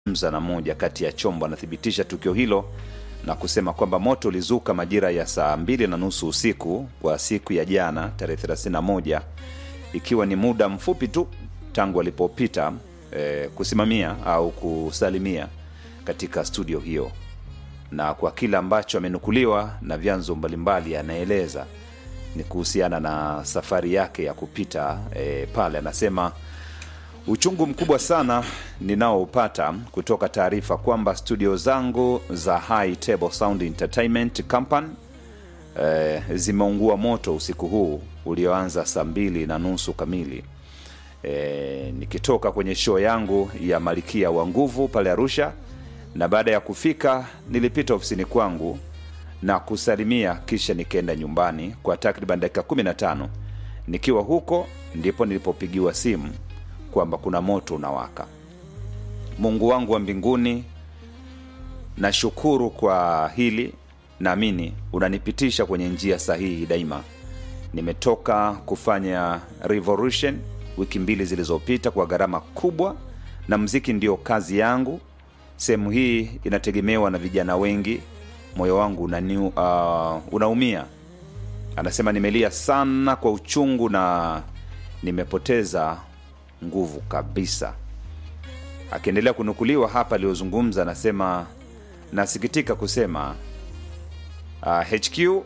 mza na moja kati ya chombo anathibitisha tukio hilo na kusema kwamba moto ulizuka majira ya saa mbili na nusu usiku kwa siku ya jana tarehe 31 ikiwa ni muda mfupi tu tangu alipopita eh, kusimamia au kusalimia katika studio hiyo na kwa kile ambacho amenukuliwa na vyanzo mbalimbali anaeleza ni kuhusiana na safari yake ya kupita e, pale anasema uchungu mkubwa sana ninaoupata kutoka taarifa kwamba studio zangu za High Table Sound Entertainment Company e, zimeungua moto usiku huu ulioanza saa mbili na nusu kamili e, nikitoka kwenye show yangu ya Malkia wa Nguvu pale Arusha na baada ya kufika nilipita ofisini kwangu na kusalimia kisha nikaenda nyumbani kwa takriban dakika 15 nikiwa huko ndipo nilipopigiwa simu kwamba kuna moto unawaka mungu wangu wa mbinguni nashukuru kwa hili naamini unanipitisha kwenye njia sahihi daima nimetoka kufanya revolution wiki mbili zilizopita kwa gharama kubwa na mziki ndio kazi yangu sehemu hii inategemewa na vijana wengi moyo wangu unani, uh, unaumia anasema nimelia sana kwa uchungu na nimepoteza nguvu kabisa akiendelea kunukuliwa hapa aliyozungumza anasema nasikitika kusema uh, hq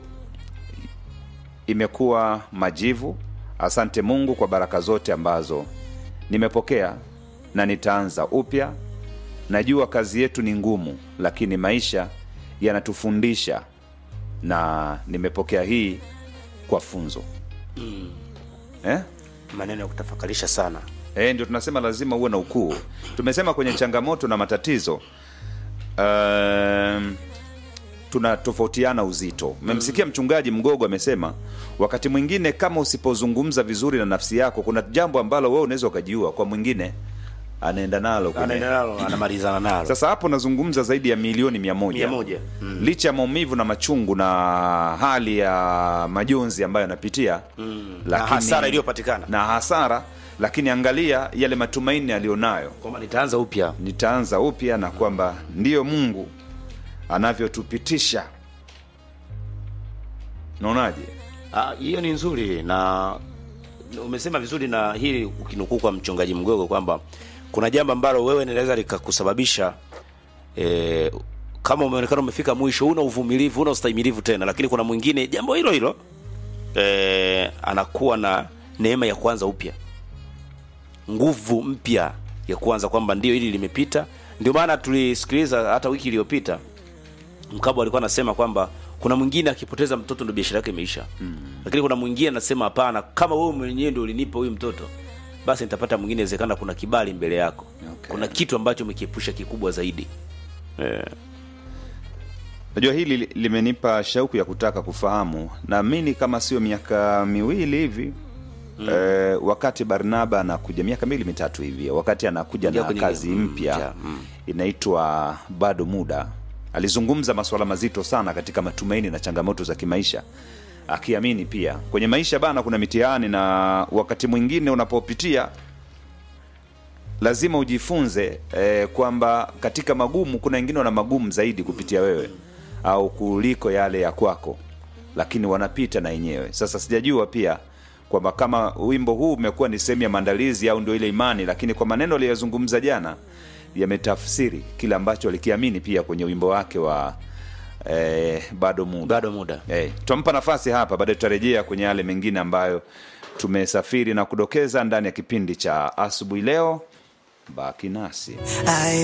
imekuwa majivu asante mungu kwa baraka zote ambazo nimepokea na nitaanza upya najua kazi yetu ni ngumu lakini maisha yanatufundisha na nimepokea hii kwa funzo mm. eh? maneno ya kutafakarisha sana E, ndio tunasema lazima uwe na ukuu tumesema kwenye changamoto na matatizo um, tunatofautiana uzito memsikia mchungaji mgogo amesema wakati mwingine kama usipozungumza vizuri na nafsi yako kuna jambo ambalo wewe unaweza ukajiua kwa mwingine anaenda nalo kwenye- anaenda nalo anamalizana nalo sasa hapo nazungumza zaidi ya milioni mia moja mia moja mm. licha ya maumivu na machungu na hali ya majonzi ambayo anapitia Mm. na hasara iliyopatikana na hasara lakini angalia yale matumaini aliyonayo kwamba nitaanza upya nitaanza upya na kwamba ndiyo mungu anavyotupitisha naonaje Ah, hiyo ni nzuri na umesema vizuri na hili ukinukuu kwa mchungaji mgogo kwamba kuna jambo ambalo wewe linaweza likakusababisha e, kama umeonekana umefika mwisho una uvumilivu una ustahimilivu tena lakini kuna mwingine jambo hilo hilo e, anakuwa na neema ya kuanza upya nguvu mpya ya kuanza kwamba ndio hili limepita ndio maana tulisikiliza hata wiki iliyopita mkabo alikuwa anasema kwamba kuna mwingine akipoteza mtoto ndo biashara yake imeisha mm. lakini kuna mwingine anasema hapana kama wewe mwenyewe ndio ulinipa huyu mtoto basi nitapata mwingine inawezekana kuna kibali mbele yako Okay. kuna kitu ambacho umekiepusha kikubwa zaidi eh, najua hili li- limenipa shauku ya kutaka kufahamu naamini kama sio miaka miwili hivi mm. eh, wakati barnaba anakuja miaka miwili mitatu hivi wakati anakuja Kuja na kwenye- kazi mm, mpya ja, mm. inaitwa bado muda alizungumza masuala mazito sana katika matumaini na changamoto za kimaisha akiamini pia kwenye maisha bana kuna mitihani na wakati mwingine unapopitia lazima ujifunze eh, kwamba katika magumu kuna wengine wana magumu zaidi kupitia wewe au kuliko yale ya kwako lakini wanapita na yenyewe sasa sijajua pia kwamba kama wimbo huu umekuwa ni sehemu ya maandalizi au ndio ile imani lakini kwa maneno aliyozungumza jana yametafsiri kile ambacho alikiamini pia kwenye wimbo wake wa eh, bado muda bado muda Eh, tutampa nafasi hapa baadaye tutarejea kwenye yale mengine ambayo tumesafiri na kudokeza ndani ya kipindi cha asubuhi leo baki nasi I